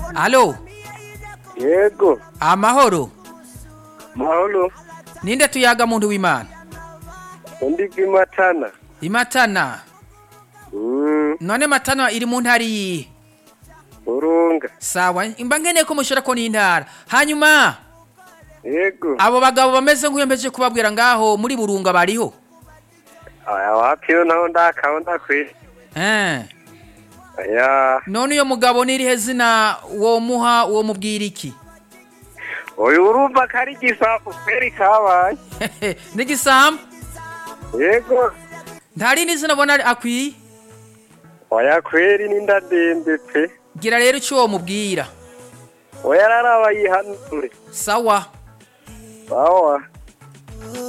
alo yego amahoro mahoro ninde tuyaga muntu w'imana undi bw'imatana imatana Mm, none matana iri mu ntara iyihe urunga sawa imba nkeneye ko mushira ko n'intara hanyuma yego abo bagabo bameze nk'uyembeje kubabwira ngaho muri burunga bariho aya wapiyo naho ndakabona kwe eh aya none uyo mugabo n'irihe zina womuha uwo mubwira iki uyu urumva ko ari igisapu kweri kabaye n'igisambu yego nta rindi zina abona akwiye oya kweri n'indadembe pe gira rero icyo uwo mubwira oya araraba yihanure sawa sawa